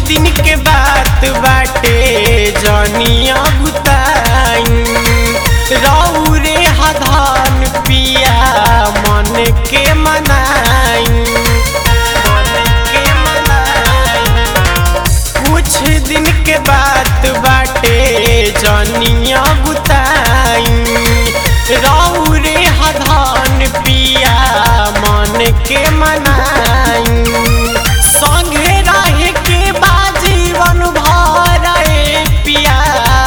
दिन के बात बाटे जनिया बुताई रऊ रे हधान पिया मन के मनाई मन के मनाई कुछ दिन के बात बाटे जनिया बुताई रऊ रे हधान पिया मन के मनाई संगे रहे के बा जीवन भर ए पिया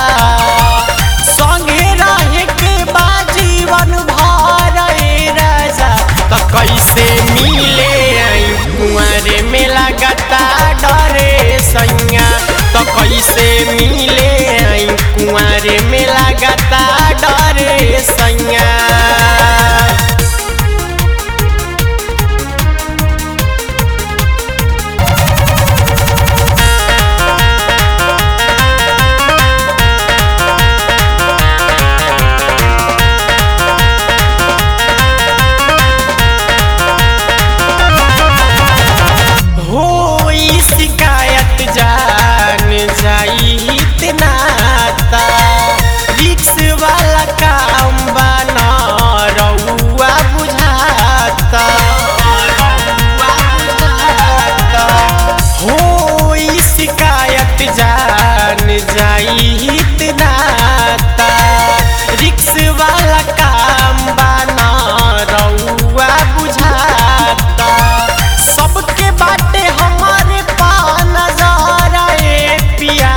संगे रहे के बा जीवन भर ए राजा त कैसे मिले आई कुंवर में लगता डरे सैया त कैसे मिले आई कुंवर में लगता डरे सैया होई शिकायत जान जाई इतनाता रिक्स वाला काम बना रउआ बुझाता रउआ बुझाता होई शिकायत जान जाई इतनाता रिक्स वाला काम बना रउआ बुझाता सबके बाटे हमारे पा नजर ए पिया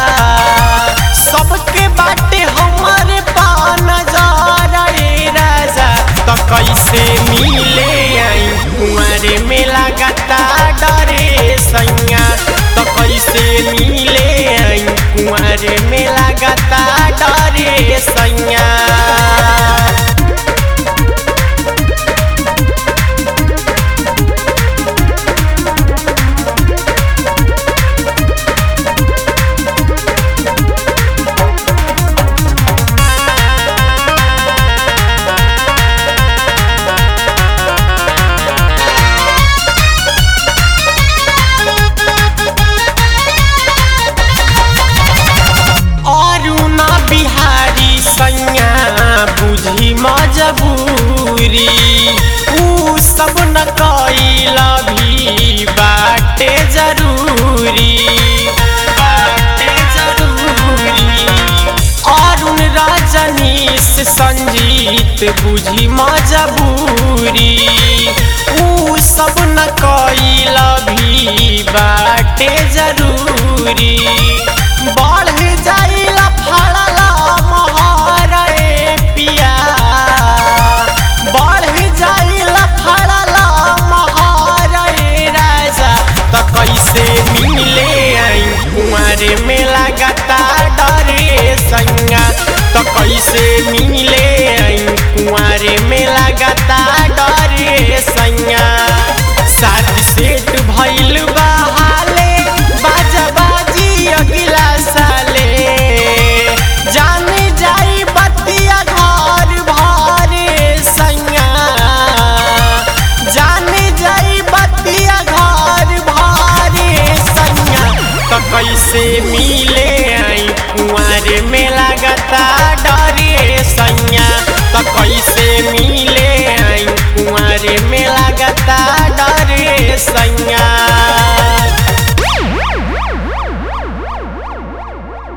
सबके बाटे हमारे पा नजर ए राजा तो कैसे मिले आई कुंवरे में लगता डरे सैया तो कैसे मिले आई कुंवरे में लगता डरे सैया अरुणा बिहारी सैया बुझी मजबूरी ऊ सब न कैला भी बाटे जरूरी बाटे जरूरी अरुण रजनीश संजीत बुझी मजबूरी ऊ सब न कैला भी बाटे जरूरी बढ़ जाइला फड़ला मोहर ए पिया बढ़ जाइला फड़ला मोहर ए राजा त कैसे मिले आई कुंवर में लगता डरे सैया त कैसे मिले आई कुंवर में लगता डरे सैया शादी सेट भइल बहाले बाजा बाजी अगिला साले जान जाई बतिया घर भरे सैया जान जाई बतिया घर भरे सैया तो कैसे मिले आई कुंवर में लगता डरे सैया तो कैसे मिले